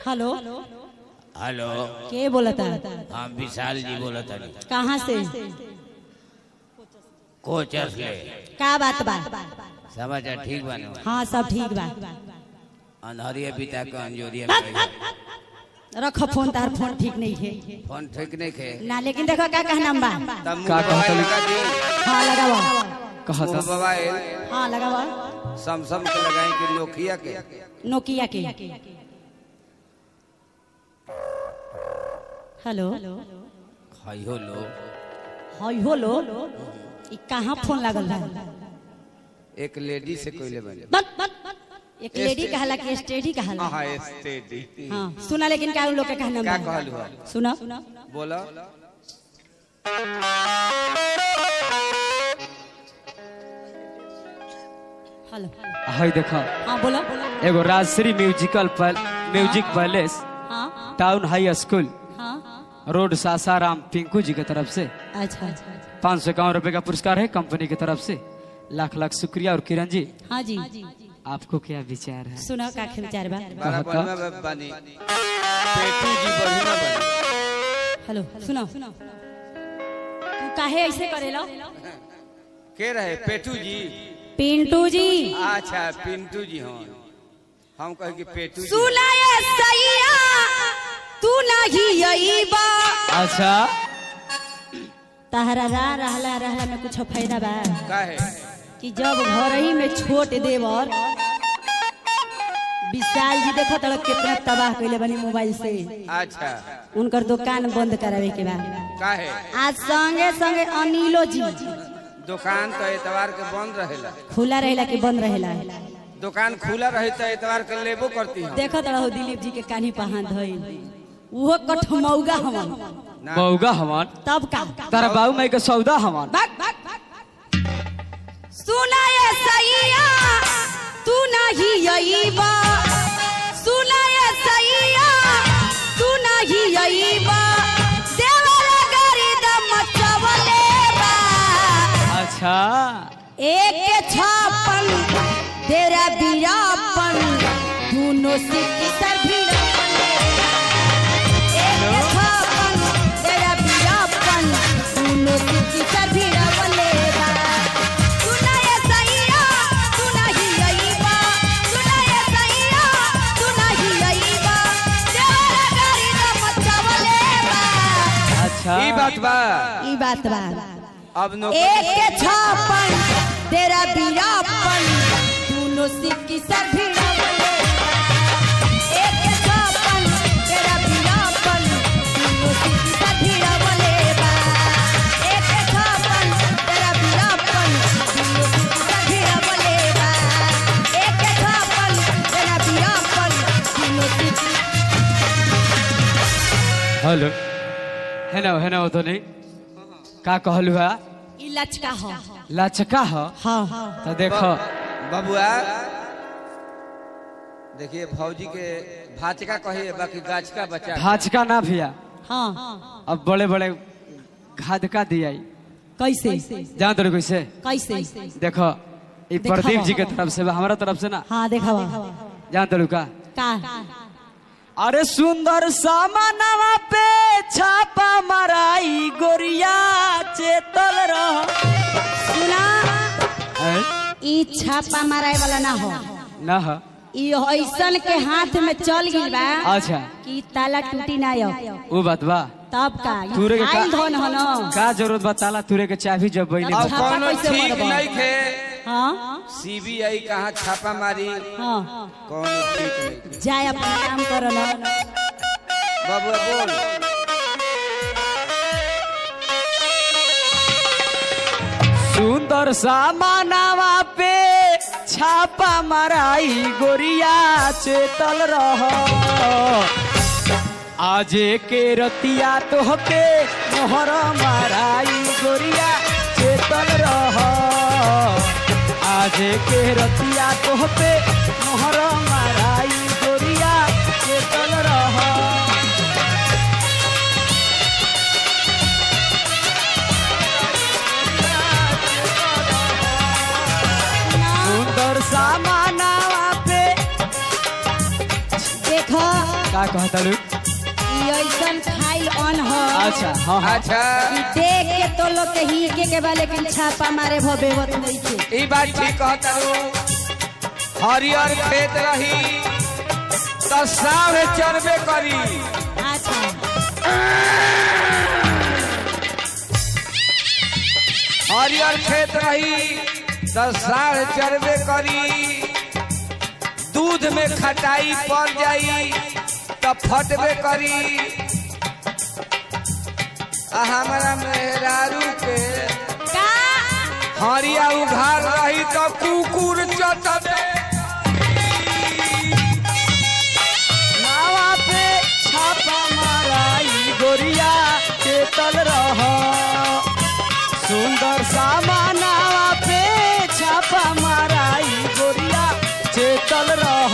Hello hello के बोलता हम विशाल जी बोलत हनी कहाँ से कोचस ले का बात बा समाचार ठीक बानो हाँ सब ठीक बा अनहरिया पिता के अंजोरिया बस, में बस। रखो फोन तार फोन ठीक नहीं है फोन ठीक नहीं खे ना लेकिन देखो का कहना बा तब का मुंह मोबाइल कहतली? लगा दी हाँ लगावा कहता मुंह मोबाइल हाँ लगावा सैमसंग के लगाई कि नोकिया के नोकिया के हेलो खइयो लो हई हो लो ई कहाँ फोन लागल बा एक लेडी से कोइले बने बस, बस, बस। एक लेडी कहला कि स्टेडी कहला हाँ स्टेडी हाँ सुना लेकिन का उन लोग के कहना का बा कहलू है सुना बोलो हेलो हई देखो हाँ बोलो एगो राजश्री म्यूजिकल पैल, म्यूजिक पैलेस हाँ टाउन हाई स्कूल हाँ रोड सासाराम पिंकू जी की तरफ से अच्छा अच्छा पाँच सौ इक्यावन रुपए का पुरस्कार है कंपनी की तरफ से लाख लाख शुक्रिया और किरण जी हाँ जी आपको क्या विचार है सुनो का विचार बा बड़ा कहता? बढ़िया बनी पेटू जी बढ़िया बनी हेलो सुनो तू काहे ऐसे करेला के रहे पेटू जी पिंटू जी अच्छा पिंटू जी हाँ हम कहे कि पेटू जी सुना ये सैया तू नहीं यही बा अच्छा तहरा रा रहला रहला में कुछ फायदा बा का है कि जब घर ही में छोट देवर विशाल जी देखो तड़क कितना तबाह कैले बनी मोबाइल से अच्छा उनकर दुकान बंद करावे के बाद का है आज संगे संगे अनिलो जी दुकान तो एतवार के बंद रहेला खुला रहेला कि बंद रहेला दुकान खुला रहे तो एतवार के लेबो करती हम देखो तड़ो दिलीप जी के कानी पहान धइल उहो कठमौगा हमन ना बउगा हवन तब का तारा बाबू माई के सौदा हवन भाग भाग भाग सुना ये सैया तू नहीं यही बा सुना ये सैया तू नहीं यही बा देवरा गारी दम चवले बा अच्छा एक के छापन तेरा बीरापन दोनों सिक्की सर भिड़ावले एक के छापन तेरा बीरापन दोनों सिक्की सर भिड़ावले बा सुना ये सैया तू नहीं यही बा सुना ये सैया तू नहीं यही बा तेरा गाड़ी दम चवले बा अच्छा ई बात बा ई बात बा अब नो एक के छापन तेरा बीरापन दोनों सिक्की सर भिड़ावले एक के छापन तेरा बीरापन दोनों सिक्की सर भिड़ावले बा एक के छापन तेरा बीरापन दोनों सिक्की सर भिड़ावले बा एक के छापन तेरा बीरापन दोनों सिक्की हेलो है ना है ना वो तो नहीं का कहलू है ई लचका हो लचका हो हाँ तो देखो बबुआ देखिए भौजी के भाचका कहिए बाकी गाछ का बच्चा भाजका ना भैया हाँ अब बड़े बड़े घाधका दिया कैसे जान तो कैसे कैसे देखो ये दिखावा। प्रदीप जी के तरफ से बा, हमारा तरफ से ना हाँ देखावा जान तो का का अरे सुंदर सामानवा पे छापा मराई गोरिया चेतल रह सुना हैं? ई छापा मारे वाला ना हो ना हो ई ऐसन के हाथ में चल गई बा अच्छा कि ताला टूटी ना हो वो बात बा तब का ई तूरे के खाइल का- धन हो न का जरूरत बा ताला तुरे के चाबी जब बैले अब छापा कोनो कैसे ठीक मरबा? नहीं खे हाँ सीबीआई कहाँ छापा मारी हाँ कोनो ठीक नहीं खे। जाए अपना काम करो ना बबुआ बोल सुंदर सामानवा पे छापा मराई गोरिया चेतल रह आजे के रतिया तोहके मोहर माराई गोरिया चेतल रह आजे के रतिया तोहके मोहर माराई गोरिया चेतल रह सुंदर सामानवा पे देखो का कहता लू ई ऐसन खाइल अन ह अच्छा हाँ हाँ अच्छा ई देख के तो लोग के ही के के बा लेकिन छापा मारे भो बेवत नहीं के ई बात ठीक कहता हूँ हरियर खेत रही तो साढ़े चरबे करी अच्छा हरियर खेत रही तो साढ़ चरबे करी दूध में खटाई पड़ जाई तो फटबे करी आ हमारा मेहरारू के का हरिया उघार रही तो कुकुर चटबे नावा पे छापा माराई गोरिया चेतल रह सुंदर सामा नावा पे छापा माराई गोरिया चेतल रह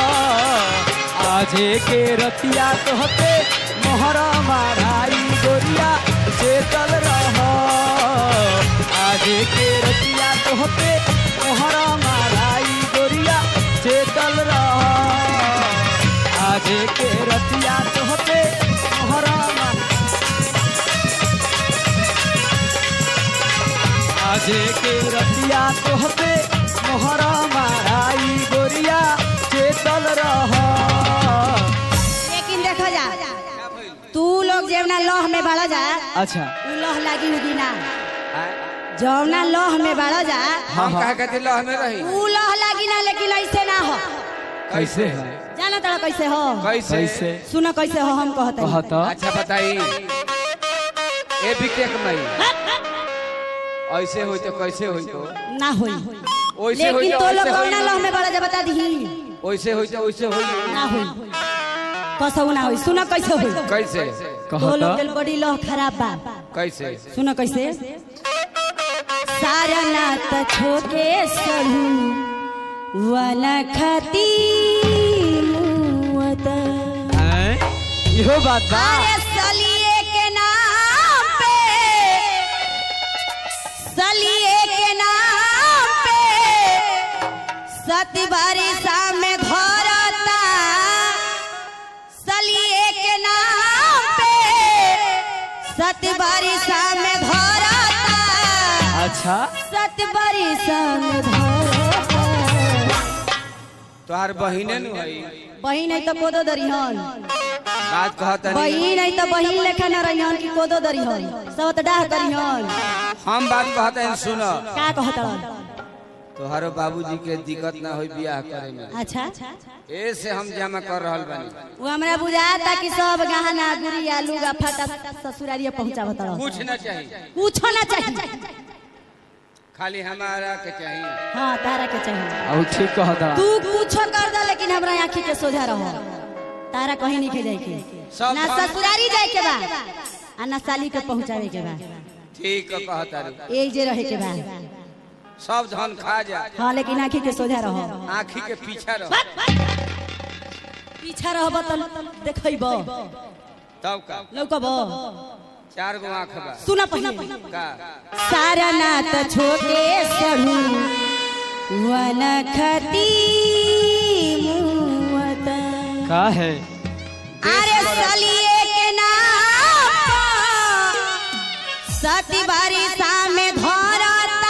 आजे के रतिया तोहते मोहर माराई गोरिया चेतल रह आजे के रतिया तोहते मोहर माराई गोरिया चेतल रह आजे के रतिया तोहते मोहरा मा- आजे के रतिया तोहते मोहरा माराई गोरिया चेतल रह लेकिन देखो जा तू लोग जेवना लह में बड़ा जा अच्छा उ लह लागी उगी ना जौना लह में बड़ा जा हम कहा कहते लह में रही उ लह लागी ना लेकिन ऐसे ना हो कैसे है जाना तड़ा कैसे हो कैसे कैसे सुनो कैसे हो हम कहते हैं। कहता अच्छा बताई ए बिकेक मई ऐसे होई तो कैसे होई तो ना होई ओइसे होई लेकिन तो तो लोग ऐसे कौना लह होई में बड़ा जा बता दी ओइसे होई तो ओइसे होई ना होई कसौ ना होई सुनो कैसे होई कैसे तो कहता लोग के बड़ी लह खराब बा कैसे सुनो कैसे सारा नात छोके सरू वाला खाती मुवत हैं? इहो बात बा अरे सलिए के नाम पे सलिए के नाम पे सती बारिशा में घरता सलिए के नाम पे सती बारिशा में घरता अच्छा सत बारिशा में घरता तोहार बहिने नु हई बहिन है तो कोदो दरिहन बात कहता नहीं बहिन है तो बहिन लेखा न रहिहन कि कोदो दरिहन सब तो डाह करिहन हम बात कहते हैं सुनो का कहत तोहारो बाबूजी के दिक्कत ना होई बियाह करे में अच्छा ए से हम जमा कर रहल बानी वो हमरा बुझाता कि सब गहना गुड़िया लुगा फटा ससुरारिया पहुंचावत रह कुछ ना चाहिए कुछो ना चाहिए खाली हमारा के चाहिए हाँ तारा के चाहिए और ठीक कहता तू कुछो कर दे लेकिन हमरा आँखी के सोझा रहो तारा कहीं नहीं के जाए के सब ना हम- ससुरारी जाए के बा आ ना साली के पहुंचावे के बा ठीक है कहता रू एक जे रहे के बा सब धन खा जा हाँ लेकिन आँखी के सोझा रहो आँखी के पीछा रह पीछा रहब त देखब तब का लौकब चार गो आँख बा सुना पहले का सारा नात छोटे सरू वन खती मुवत का है अरे सलिए के नाम पर सती बारिशा में धरता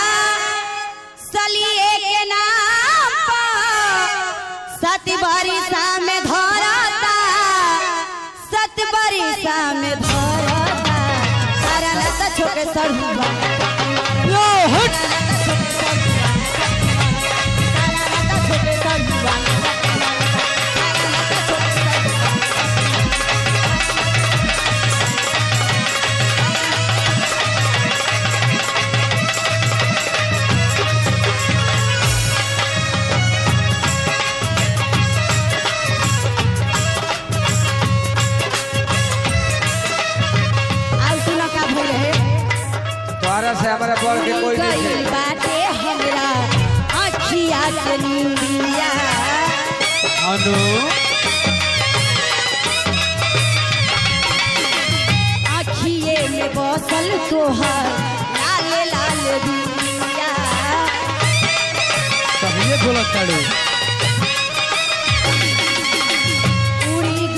सलिए के नाम पर सती बारिशा में धरता सत बारिशा में धरता सारा नात छोटे सरू लो हट आउ सुना का भइल है तोहरा से हमारा बढ़ के कोई नहीं गइल है बाटे हमरा अखिया से नीलिया अनु अखिए में बसल तोहर लाल लाल दुनिया कहिए बोलत ताड़ू उड़ी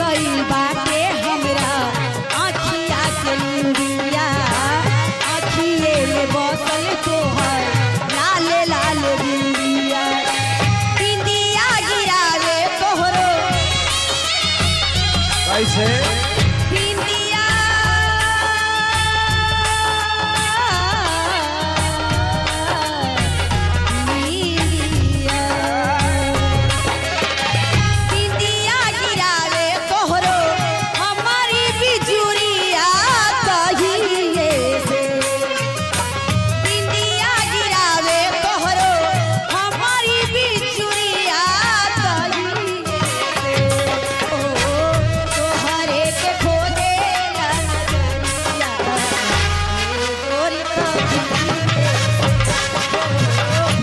कैसे बिंदिया बिंदिया बिंदिया गिरावे तोहरो हमारी बिजुरिया कहिए से बिंदिया गिरावे तोहरो हमारी बिजुरिया कहिए से ओ तोहरे के खोजे ला नजरिया ए गोरी कहिए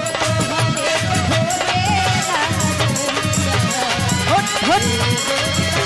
तोहरे के खोजे ला नजरिया हट हट